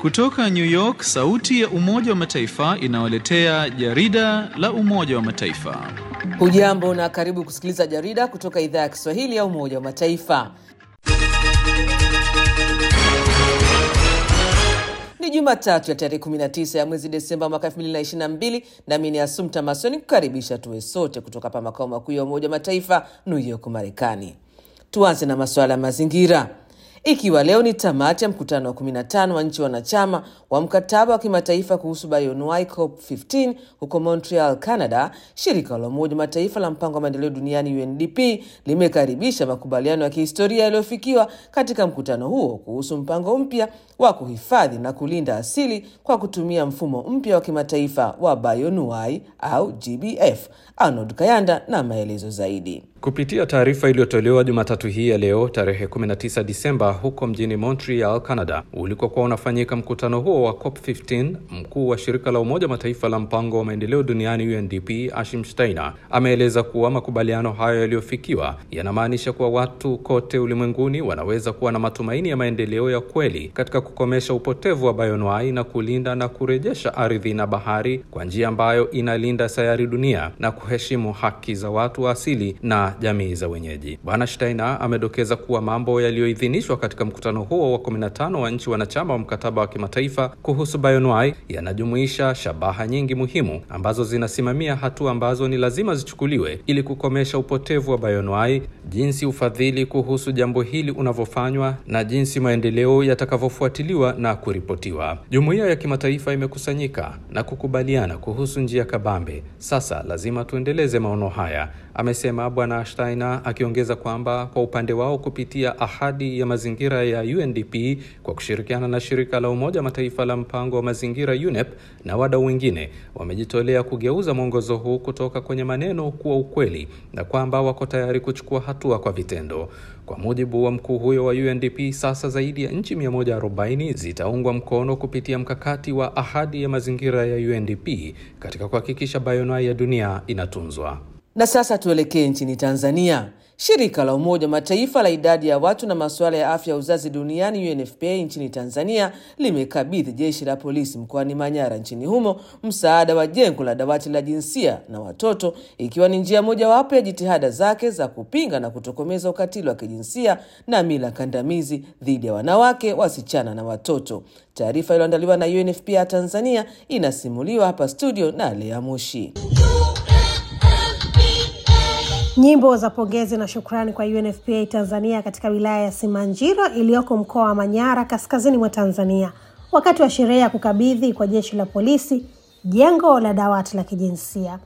Kutoka New York, sauti ya Umoja wa Mataifa inawaletea jarida la Umoja wa Mataifa. Hujambo na karibu kusikiliza jarida kutoka idhaa ya Kiswahili ya Umoja wa Mataifa. Ni Jumatatu ya tarehe 19 ya mwezi Desemba mwaka 2022, nami ni Asumta Masoni kukaribisha tuwe sote kutoka hapa makao makuu ya Umoja wa Mataifa, New York, Marekani. Tuanze na masuala ya mazingira. Ikiwa leo ni tamati ya mkutano wa 15 wa nchi wanachama wa mkataba wa kimataifa kuhusu bioanuwai COP15 huko Montreal, Canada, shirika la Umoja wa Mataifa la mpango wa maendeleo duniani UNDP limekaribisha makubaliano ya kihistoria yaliyofikiwa katika mkutano huo kuhusu mpango mpya wa kuhifadhi na kulinda asili kwa kutumia mfumo mpya wa kimataifa wa bioanuwai au GBF. Arnold Kayanda na maelezo zaidi. Kupitia taarifa iliyotolewa Jumatatu hii ya leo tarehe 19 Disemba huko mjini Montreal, Canada, ulikokuwa unafanyika mkutano huo wa COP15, mkuu wa shirika la Umoja Mataifa la mpango wa maendeleo duniani UNDP Ashim Steiner ameeleza kuwa makubaliano hayo yaliyofikiwa yanamaanisha kuwa watu kote ulimwenguni wanaweza kuwa na matumaini ya maendeleo ya kweli katika kukomesha upotevu wa bioanuwai na kulinda na kurejesha ardhi na bahari kwa njia ambayo inalinda sayari dunia na kuheshimu haki za watu wa asili na jamii za wenyeji. Bwana Steiner amedokeza kuwa mambo yaliyoidhinishwa katika mkutano huo wa 15 wa nchi wanachama wa mkataba wa kimataifa kuhusu bioanuwai yanajumuisha shabaha nyingi muhimu ambazo zinasimamia hatua ambazo ni lazima zichukuliwe ili kukomesha upotevu wa bioanuwai, jinsi ufadhili kuhusu jambo hili unavyofanywa na jinsi maendeleo yatakavyofuatiliwa na kuripotiwa. Jumuiya ya kimataifa imekusanyika na kukubaliana kuhusu njia kabambe. Sasa lazima tuendeleze maono haya, amesema Bwana Steiner, akiongeza kwamba kwa upande wao kupitia ahadi ya mazingira ya UNDP kwa kushirikiana na shirika la Umoja Mataifa la mpango wa mazingira UNEP na wadau wengine wamejitolea kugeuza mwongozo huu kutoka kwenye maneno kuwa ukweli na kwamba wako tayari kuchukua hatua kwa vitendo. Kwa mujibu wa mkuu huyo wa UNDP, sasa zaidi ya nchi 140 zitaungwa mkono kupitia mkakati wa ahadi ya mazingira ya UNDP katika kuhakikisha bioanuwai ya dunia inatunzwa. Na sasa tuelekee nchini Tanzania. Shirika la Umoja wa Mataifa la idadi ya watu na masuala ya afya ya uzazi duniani UNFPA nchini Tanzania limekabidhi jeshi la polisi mkoani Manyara nchini humo msaada wa jengo la dawati la jinsia na watoto, ikiwa ni njia mojawapo ya jitihada zake za kupinga na kutokomeza ukatili wa kijinsia na mila kandamizi dhidi ya wanawake, wasichana na watoto. Taarifa iliyoandaliwa na UNFPA ya Tanzania inasimuliwa hapa studio na Lea Mushi. Nyimbo za pongezi na shukrani kwa UNFPA Tanzania katika wilaya ya Simanjiro iliyoko mkoa wa Manyara kaskazini mwa Tanzania wakati wa sherehe ya kukabidhi kwa jeshi la polisi jengo la dawati la kijinsia.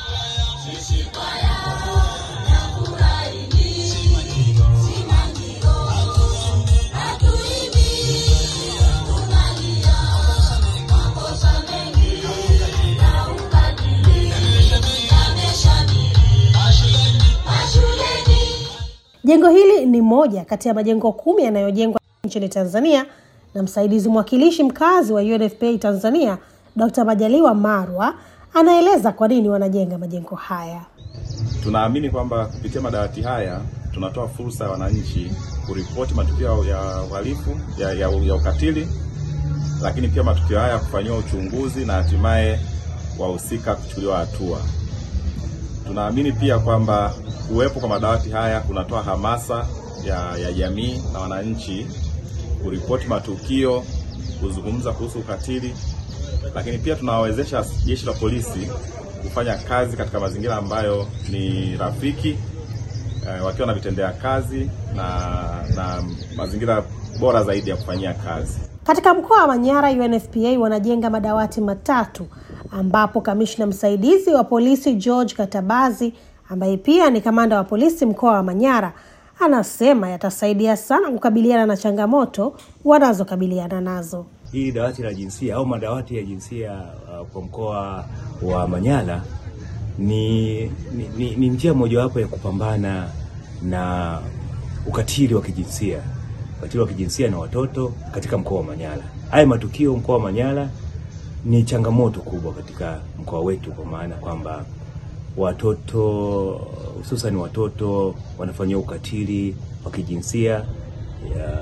Jengo hili ni moja kati ya majengo kumi yanayojengwa nchini Tanzania na msaidizi mwakilishi mkazi wa UNFPA Tanzania Dr. Majaliwa Marwa anaeleza kwa nini wanajenga majengo haya. Tunaamini kwamba kupitia madawati haya tunatoa fursa ya wananchi kuripoti matukio ya uhalifu ya, ya, ya ukatili, lakini pia matukio haya kufanyiwa uchunguzi na hatimaye wahusika kuchukuliwa hatua. Tunaamini pia kwamba kuwepo kwa madawati haya kunatoa hamasa ya, ya jamii na wananchi kuripoti matukio, kuzungumza kuhusu ukatili, lakini pia tunawawezesha jeshi la polisi kufanya kazi katika mazingira ambayo ni rafiki eh, wakiwa na vitendea kazi na, na mazingira bora zaidi ya kufanyia kazi. Katika mkoa wa Manyara, UNFPA wanajenga madawati matatu ambapo kamishna msaidizi wa polisi George Katabazi ambaye pia ni kamanda wa polisi mkoa wa Manyara anasema yatasaidia sana kukabiliana na changamoto wanazokabiliana nazo. Hili dawati la jinsia au madawati ya jinsia uh, kwa mkoa wa Manyara ni, ni, ni, ni njia mojawapo ya kupambana na ukatili wa kijinsia, ukatili wa kijinsia na watoto katika mkoa wa Manyara. Haya matukio mkoa wa Manyara ni changamoto kubwa katika mkoa wetu, kwa maana kwamba watoto hususan watoto wanafanyiwa ukatili wa kijinsia ya,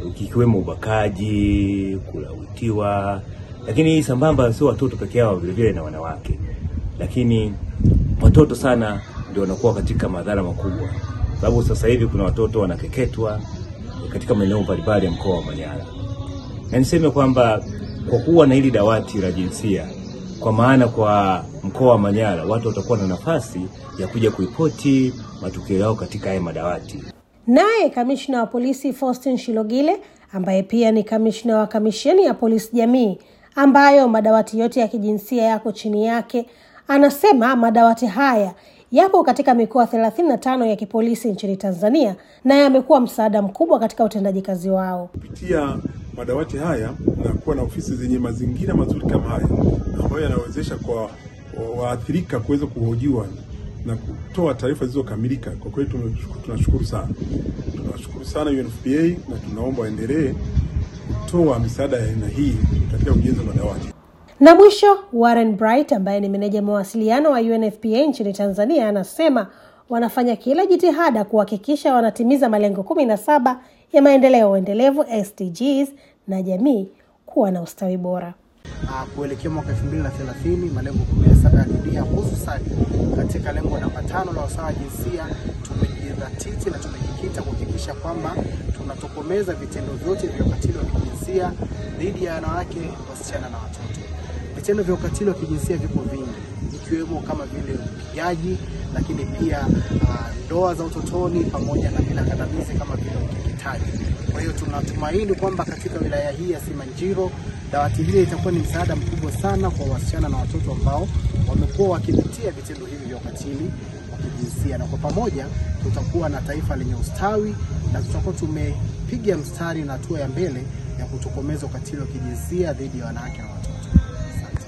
ikiwemo ubakaji, kulawitiwa, lakini sambamba sio watoto peke yao, vilevile na wanawake, lakini watoto sana ndio wanakuwa katika madhara makubwa, sababu sasa hivi kuna watoto wanakeketwa katika maeneo mbalimbali ya mkoa wa Manyara, na niseme kwamba kwa kuwa na hili dawati la jinsia, kwa maana kwa mkoa wa Manyara watu watakuwa na nafasi ya kuja kuripoti matukio yao katika haya madawati. Naye kamishna wa polisi Faustin Shilogile ambaye pia ni kamishna wa kamisheni ya polisi jamii ambayo madawati yote ya kijinsia yako chini yake, anasema madawati haya yapo katika mikoa 35 ya kipolisi nchini Tanzania na yamekuwa msaada mkubwa katika utendaji kazi wao. Kupitia madawati haya na kuwa na ofisi zenye mazingira mazuri kama haya ambayo yanawezesha kwa waathirika kuweza kuhojiwa na kutoa taarifa zilizokamilika, kwa kweli tunashukuru sana. Tunashukuru sana UNFPA na tunaomba waendelee kutoa misaada ya aina hii katika ujenzi wa madawati. Na mwisho, Warren Bright ambaye ni meneja mawasiliano wa UNFPA nchini Tanzania anasema wanafanya kila jitihada kuhakikisha wanatimiza malengo kumi na saba ya maendeleo endelevu SDGs na jamii kuwa na ustawi bora. Uh, kuelekea mwaka 2030 malengo 17 ya dunia hususani katika lengo namba tano la usawa wa jinsia, tumejidhatiti na tumejikita kuhakikisha kwamba tunatokomeza vitendo vyote vya ukatili wa kijinsia dhidi ya wanawake, wasichana na watoto. Vitendo vya ukatili wa kijinsia vipo vingi, ikiwemo kama vile upigaji, lakini pia ndoa uh, za utotoni pamoja na mila kandamizi kama vile ukeketaji. Kwa hiyo tunatumaini kwamba katika wilaya hii ya Simanjiro dawati hili litakuwa ni msaada mkubwa sana kwa wasichana na watoto ambao wamekuwa wakipitia vitendo hivi vya ukatili wa kijinsia, na kwa pamoja tutakuwa na taifa lenye ustawi na tutakuwa tumepiga mstari na hatua ya mbele ya kutokomeza ukatili wa kijinsia dhidi ya wanawake na watoto. Asante.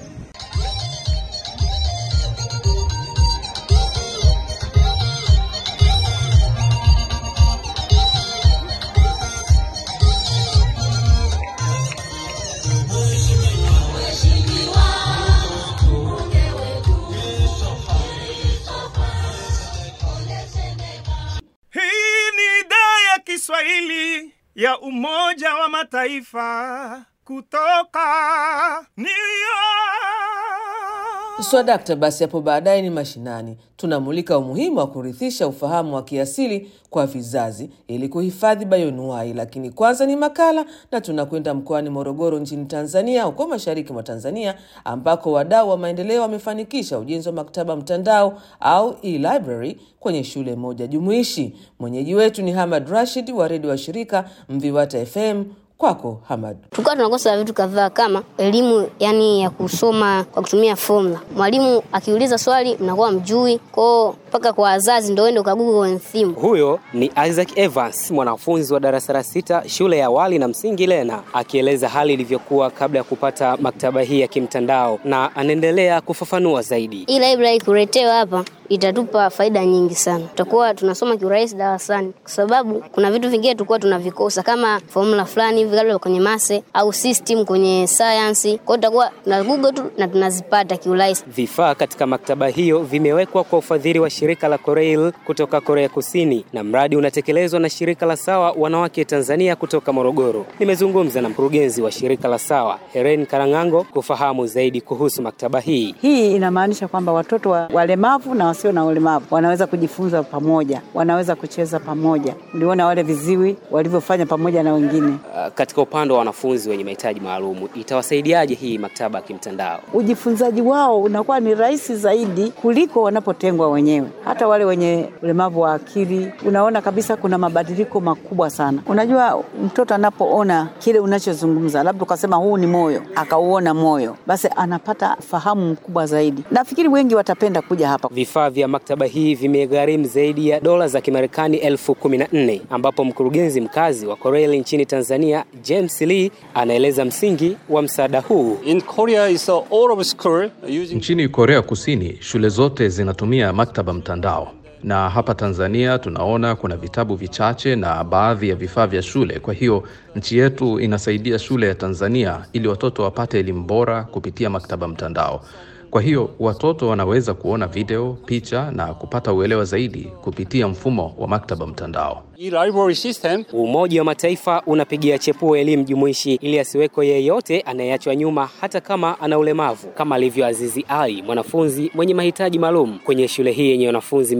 Kiswahili ya Umoja wa Mataifa kutoka New York. Swadakta, basi hapo baadaye ni mashinani, tunamulika umuhimu wa kurithisha ufahamu wa kiasili kwa vizazi ili kuhifadhi bayonuai. Lakini kwanza ni makala, na tunakwenda mkoani Morogoro nchini Tanzania, huko mashariki mwa Tanzania, ambako wadau wa maendeleo wamefanikisha ujenzi wa maktaba mtandao au e-library kwenye shule moja jumuishi. Mwenyeji wetu ni Hamad Rashid wa redio wa shirika Mviwata FM. Kwako Hamad. Tulikuwa tunakosa vitu kadhaa kama elimu yani ya kusoma kwa kutumia formula. Mwalimu akiuliza swali mnakuwa mjui, kwao mpaka kwa wazazi ndio ende ukagugu theme. Huyo ni Isaac Evans, mwanafunzi wa darasa la sita shule ya awali na msingi Lena, akieleza hali ilivyokuwa kabla ya kupata maktaba hii ya kimtandao, na anaendelea kufafanua zaidi. Hii library kuletewa hapa itatupa faida nyingi sana. Tutakuwa tunasoma kiurahisi darasani, kwa sababu kuna vitu vingine tulikuwa tunavikosa kama formula fulani hivi labda kwenye mase au system kwenye science. Kwa hiyo tutakuwa na Google tu na tunazipata kiurahisi. Vifaa katika maktaba hiyo vimewekwa kwa ufadhili wa shirika la Koreil kutoka Korea Kusini, na mradi unatekelezwa na shirika la Sawa Wanawake Tanzania kutoka Morogoro. Nimezungumza na mkurugenzi wa shirika la Sawa Heren Karang'ango kufahamu zaidi kuhusu maktaba hii. Hii inamaanisha kwamba watoto wa walemavu na wasio na ulemavu wanaweza kujifunza pamoja, wanaweza kucheza pamoja. Uliona wale viziwi walivyofanya pamoja na wengine. Uh, katika upande wa wanafunzi wenye mahitaji maalumu itawasaidiaje hii maktaba ya kimtandao? Ujifunzaji wao unakuwa ni rahisi zaidi kuliko wanapotengwa wenyewe. Hata wale wenye ulemavu wa akili, unaona kabisa kuna mabadiliko makubwa sana. Unajua, mtoto anapoona kile unachozungumza, labda ukasema huu ni moyo, akauona moyo, basi anapata fahamu mkubwa zaidi. Nafikiri wengi watapenda kuja hapa. Vifaa vya maktaba hii vimegharimu zaidi ya dola za Kimarekani elfu kumi na nne ambapo mkurugenzi mkazi wa Koreil nchini Tanzania James Lee anaeleza msingi wa msaada huu. In Korea is all of school using... Nchini Korea Kusini shule zote zinatumia maktaba mtandao, na hapa Tanzania tunaona kuna vitabu vichache na baadhi ya vifaa vya shule. Kwa hiyo nchi yetu inasaidia shule ya Tanzania ili watoto wapate elimu bora kupitia maktaba mtandao. Kwa hiyo watoto wanaweza kuona video, picha na kupata uelewa zaidi kupitia mfumo wa maktaba mtandao. E-library system Umoja wa Mataifa unapigia chepuo elimu jumuishi ili asiwekwe yeyote anayeachwa nyuma hata kama ana ulemavu, kama alivyo Azizi Ali, mwanafunzi mwenye mahitaji maalum kwenye shule hii yenye wanafunzi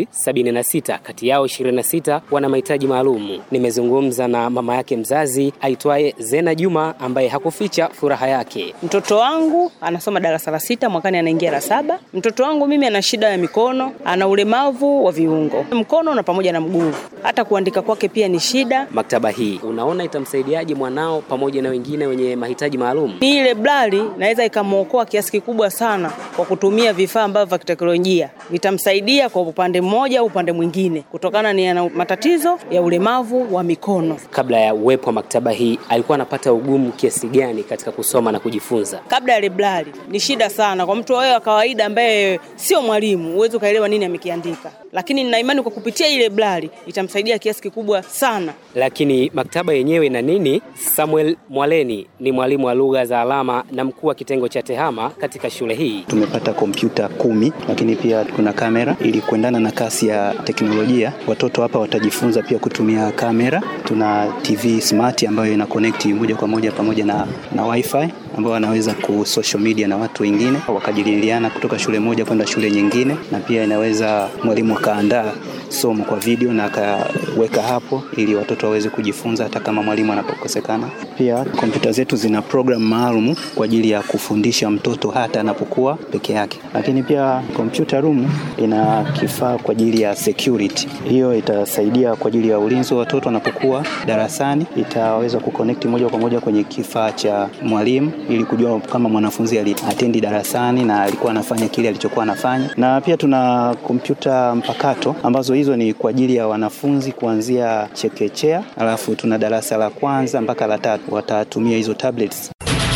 276, kati yao 26 wana mahitaji maalum. Nimezungumza na mama yake mzazi aitwaye Zena Juma ambaye hakuficha furaha yake. Mtoto wangu anasoma darasa la sita, mwakani anaingia la saba. Mtoto wangu mimi ana shida ya mikono, ana ulemavu wa viungo mkono na pamoja na mguu. Hata kuandika kwake pia ni shida. Maktaba hii unaona itamsaidiaje mwanao pamoja na wengine wenye mahitaji maalum? Ni ile blali naweza ikamwokoa kiasi kikubwa sana kwa kutumia vifaa ambavyo vya kiteknolojia vitamsaidia kwa upande mmoja au upande mwingine, kutokana ni ana matatizo ya ulemavu wa mikono. Kabla ya uwepo wa maktaba hii, alikuwa anapata ugumu kiasi gani katika kusoma na kujifunza? Kabla ya librari ni shida sana kwa mtu wewe wa kawaida ambaye sio mwalimu, huwezi ukaelewa nini amekiandika, lakini nina imani kwa kupitia ile librari itamsaidia kiasi kikubwa sana. Lakini maktaba yenyewe ina nini? Samuel Mwaleni ni mwalimu wa lugha za alama na mkuu wa kitengo cha tehama katika shule hii. Tumepata kompyuta kumi, lakini pia kuna kamera ili kuendana na kasi ya teknolojia. Watoto hapa watajifunza pia kutumia kamera. Tuna TV smart ambayo ina connect moja kwa moja pamoja na, na wifi ambao wanaweza ku social media na watu wengine wakajadiliana kutoka shule moja kwenda shule nyingine, na pia inaweza mwalimu akaandaa somo kwa video na akaweka hapo ili watoto waweze kujifunza hata kama mwalimu anapokosekana. Pia kompyuta zetu zina program maalum kwa ajili ya kufundisha mtoto hata anapokuwa peke yake, lakini pia computer room ina kifaa kwa ajili ya security. Hiyo itasaidia kwa ajili ya ulinzi wa watoto wanapokuwa darasani, itaweza kuconnect moja kwa moja kwenye kifaa cha mwalimu ili kujua kama mwanafunzi aliatendi darasani na alikuwa anafanya kile alichokuwa anafanya, na pia tuna kompyuta mpakato ambazo hizo ni kwa ajili ya wanafunzi kuanzia chekechea, alafu tuna darasa la kwanza mpaka la tatu watatumia hizo tablets.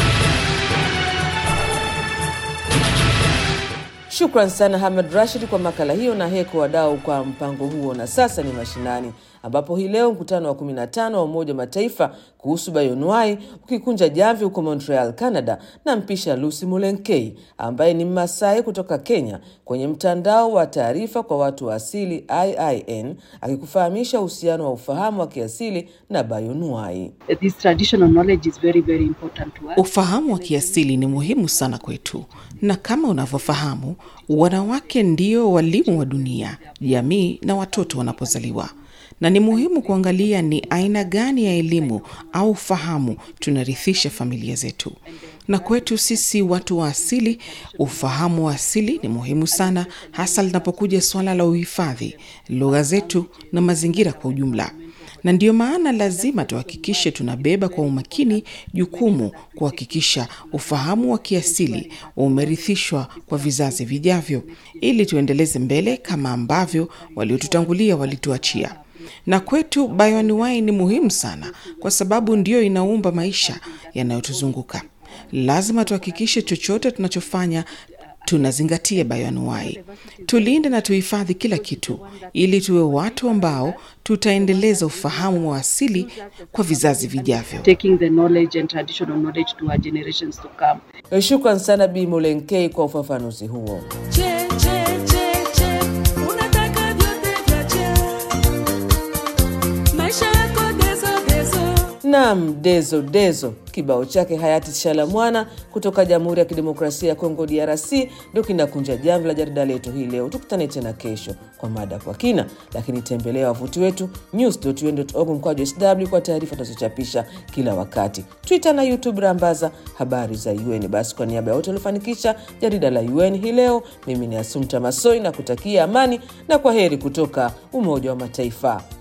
Shukran sana Hamad Rashid kwa makala hiyo na heko wadau kwa mpango huo. Na sasa ni mashinani, ambapo hii leo mkutano wa 15 wa Umoja wa Mataifa kuhusu bioanuwai ukikunja jamvi huko Montreal, Canada, na mpisha Lucy Mulenkei ambaye ni Mmasai kutoka Kenya kwenye mtandao wa taarifa kwa watu wa asili IIN, akikufahamisha uhusiano wa ufahamu wa kiasili na bioanuwai. Ufahamu wa kiasili ni muhimu sana kwetu, na kama unavyofahamu, wanawake ndio walimu wa dunia, jamii na watoto wanapozaliwa na ni muhimu kuangalia ni aina gani ya elimu au fahamu tunarithisha familia zetu. Na kwetu sisi watu wa asili, ufahamu wa asili ni muhimu sana, hasa linapokuja suala la uhifadhi, lugha zetu na mazingira kwa ujumla na ndiyo maana lazima tuhakikishe tunabeba kwa umakini jukumu kuhakikisha ufahamu wa kiasili umerithishwa kwa vizazi vijavyo, ili tuendeleze mbele kama ambavyo waliotutangulia walituachia. Na kwetu bioanuwai ni muhimu sana, kwa sababu ndiyo inaumba maisha yanayotuzunguka. Lazima tuhakikishe chochote tunachofanya tunazingatia bioanuwai. Tulinde na tuhifadhi kila kitu, ili tuwe watu ambao tutaendeleza ufahamu wa asili kwa vizazi vijavyo. Shukran sana Bi Mulenkei kwa ufafanuzi huo. Nam Dezo Dezo, kibao chake hayati Shalamwana kutoka Jamhuri ya Kidemokrasia ya Kongo DRC ndio kinakunja jamvi la jarida letu hii leo. Tukutane tena kesho kwa mada kwa kina, lakini tembelea wavuti wetu news.un.org mkwaju sw kwa taarifa tunazochapisha kila wakati, Twitter na YouTube rambaza habari za UN. Basi kwa niaba ya wote waliofanikisha jarida la UN hii leo, mimi ni Asumta Masoi na kutakia amani na kwa heri kutoka Umoja wa Mataifa.